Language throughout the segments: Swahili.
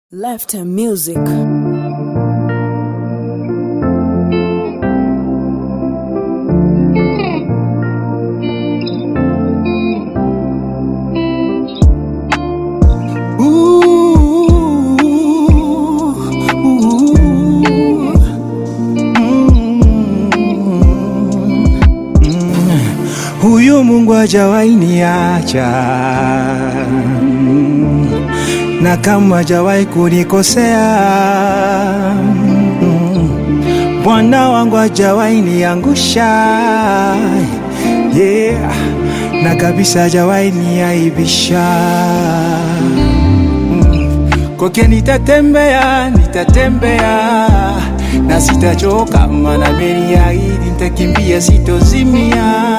Left music. Huyu Mungu hajawahi niacha na kama hajawahi kunikosea. Bwana wangu hajawahi niangusha, yeah, na kabisa hajawahi niaibisha. Kwake nitatembea, nitatembea na sitachoka, maana ameniahidi nitakimbia, sitozimia.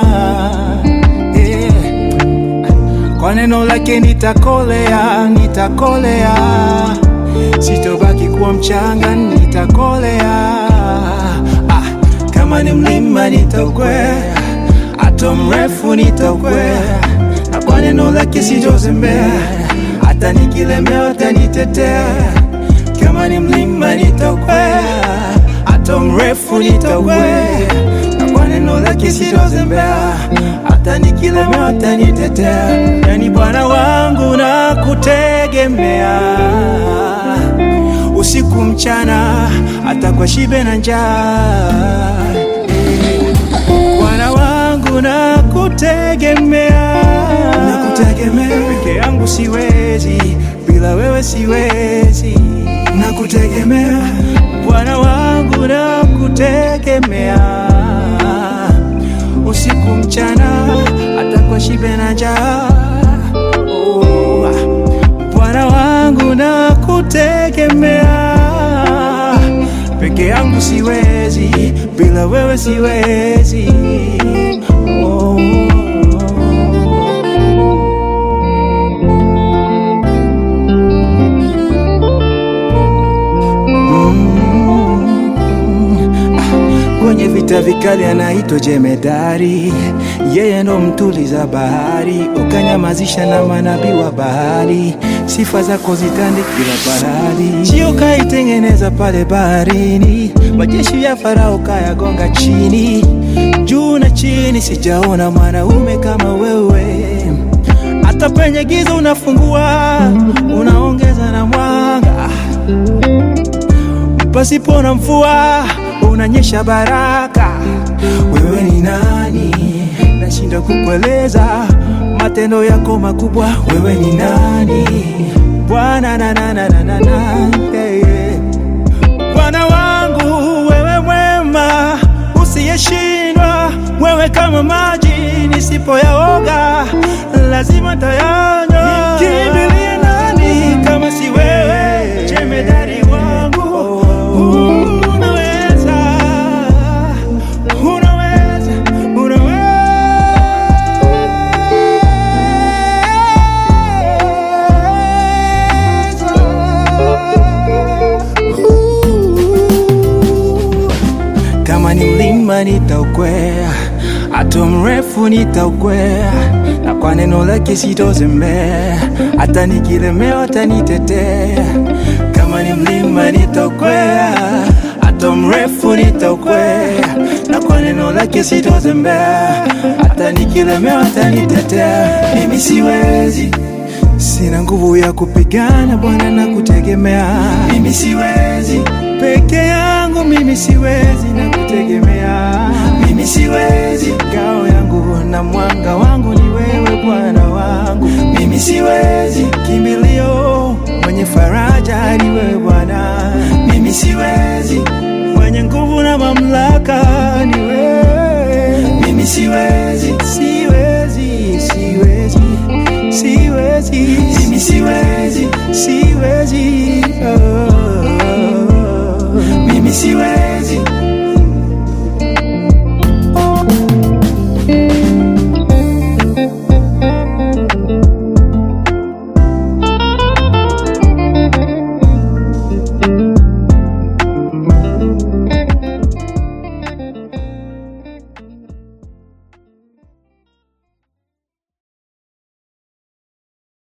Yeah. Kwa neno lake nitakolea, nitakolea, sitobaki kuwa mchanga, nitakolea. Ah, kama ni mlima nitaukwea, hata mrefu nitaukwea, na kwa neno lake sitozembea, hata nikilemewa atanitetea. Kama ni mlima nitaukwea, hata mrefu nitaukwea, na kwa neno lake sitozembea, hata nikilemewa atanitetea. Yani Bwana wangu nakutegemea, usiku mchana, hata kwa shibe na njaa. Bwana wangu nakutegemea, nakutegemea peke yangu siwezi, bila wewe siwezi, nakutegemea Bwana wangu nakutegemea, usiku mchana, hata kwa shibe na njaa. Oh, Bwana wangu nakutegemea, peke yangu siwezi, bila wewe siwezi. Oh. Kwenye vita vikali anaitwa jemedari, yeye ndo mtuliza bahari, ukanyamazisha na manabii wa bahari, sifa zako zitande kila bahari. Chio kaitengeneza pale baharini, majeshi ya Farao kayagonga chini, juu na chini, sijaona mwanaume kama wewe. Hata penye giza unafungua, unaongeza na mwanga pasipo na mvua unanyesha baraka. Wewe ni nani? Nashinda kukueleza matendo yako makubwa. Wewe ni nani Bwana? na na na na na na yeah, yeah. Bwana wangu wewe mwema, usiyeshindwa, wewe kama maji nisipoyaoga lazima tayanywa. Kimbilie nani kama si wewe, jemedari wangu Unaweza, unaweza, unaweza. Kama ni mlima nitaukwea, hata mrefu nitaukwea, na kwa neno lake sitozembea, hata nikilemewa atanitetea. Kama ni mlima nitaukwea, hata mrefu nitaukwea, na kwa neno lake sitozembea, hata nikilemewa atanitetea. Mimi siwezi Sina nguvu ya kupigana Bwana, na kutegemea mimi siwezi peke yangu, mimi siwezi na kutegemea mimi siwezi. Ngao yangu na mwanga wangu ni wewe Bwana wangu, mimi siwezi. Kimbilio mwenye faraja ni wewe Bwana, mimi siwezi. Mwenye nguvu na mamlaka ni wewe, mimi siwezi, siwezi, siwezi siwezi, mimi siwezi, siwezi.